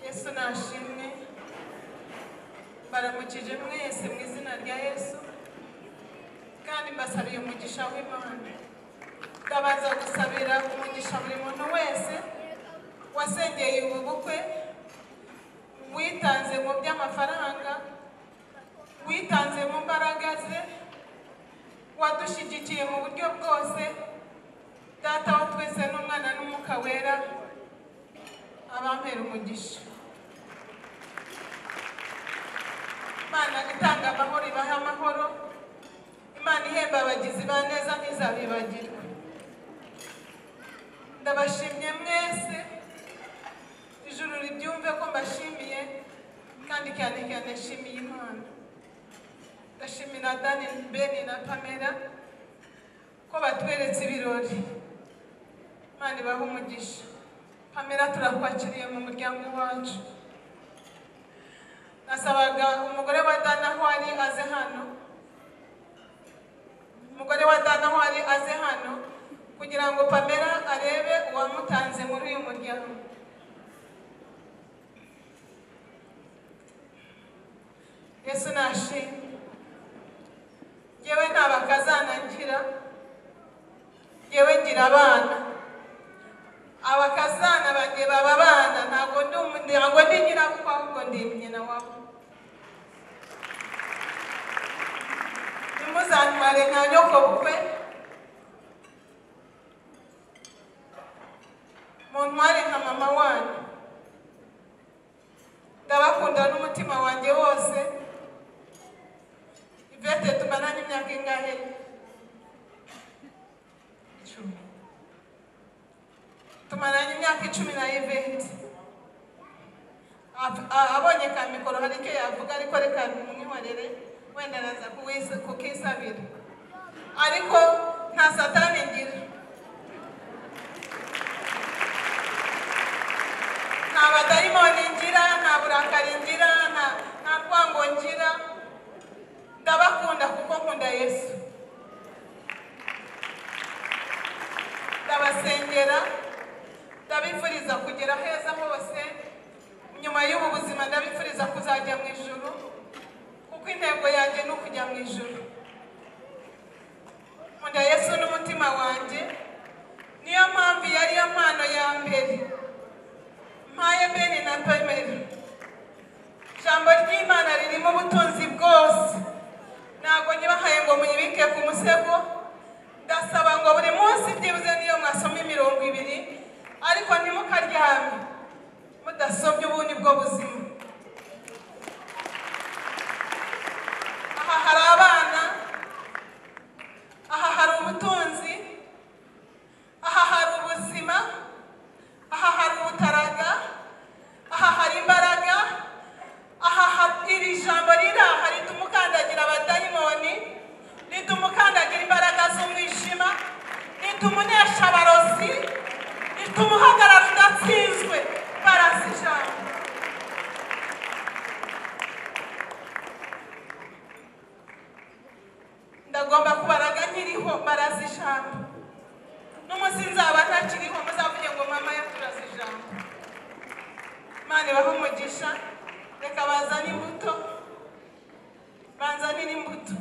yesu nashimwe baramukije mwese mu izina rya yesu kandi mbasabiye umugisha w'imana ndabaza gusabira umugisha buri muntu wese wasengeye ubu bukwe witanze mu by'amafaranga witanze mu mbaraga ze wadushyigikiye mu buryo bwose data wa twese n'umwana n'umwuka wera abampera umugisha imana itanga amahoro ibahe amahoro imana ihemba abagizi ba neza ntizabibagirwe ndabashimye mwese ijuru ribyumve ko mbashimiye kandi cyane cyane nshimiye imana ndashimira dani beni na pamela ko batweretse ibirori imana ibahe umugisha pamela turakwakiriye mu muryango wacu nasabaga umugore wa dana aho ari aze hano umugore wa dana aho ari aze hano kugira ngo pamela arebe uwamutanze muri uyu muryango yesu nashimwe yewe nta bakazana ngira yewe ngira abana abakazana banjye baba abana ntabwo ndi umuryango ndi nyirabukwe ahubwo ndi nyina wabo ntimuzantware nka nyokobukwe muntware nka mama wanyu ndabakunda n'umutima wanjye wose ivete tumaranye imyaka ingahe icumi tumaranye imyaka icumi na ivete Ab- a- abonye ka mikoro hari icyo yavuga ariko reka mumwihorere wenda araza kuwis- kukisabira ariko nta satani ngira nta badayimoni ngira nta burakari ngira nta- nta rwango ngira ndabakunda kuko nkunda yesu ndabasengera ndabifuriza kugera heza hose nyuma y'ubu buzima ndabifuriza kuzajya mu ijuru kuko intego yanjye ni ukujya mu ijuru nkunda yesu n'umutima wanjye niyo mpamvu yari yo mpano ya mbere mpaye bene na pemeri ijambo ry'imana ririmo ubutunzi bwose ntabwo nyibahaye ngo muyibike ku musego ndasaba ngo buri munsi byibuze niyo mwasoma imirongo ibiri ariko ntimukaryame mudasomye ubu ni bwo buzima aha hari abana aha hari ubutunzi aha hari ubuzima aha hari ubutaraga aha hari imbaraga aha ha- iri jambo riri aha rituma ukandagira abadayimoni rituma ukandagira imbaraga z'umwijima rituma unesha abarozi rituma uhagarara udatsinzwe barasi ijambo ndagomba kubaraga nkiriho barazi ijambo n'umunsi nzaba ntakiriho muzavuge ngo mama yaturaze ijambo imana ibahe umugisha reka bazane imbuto banzanire imbuto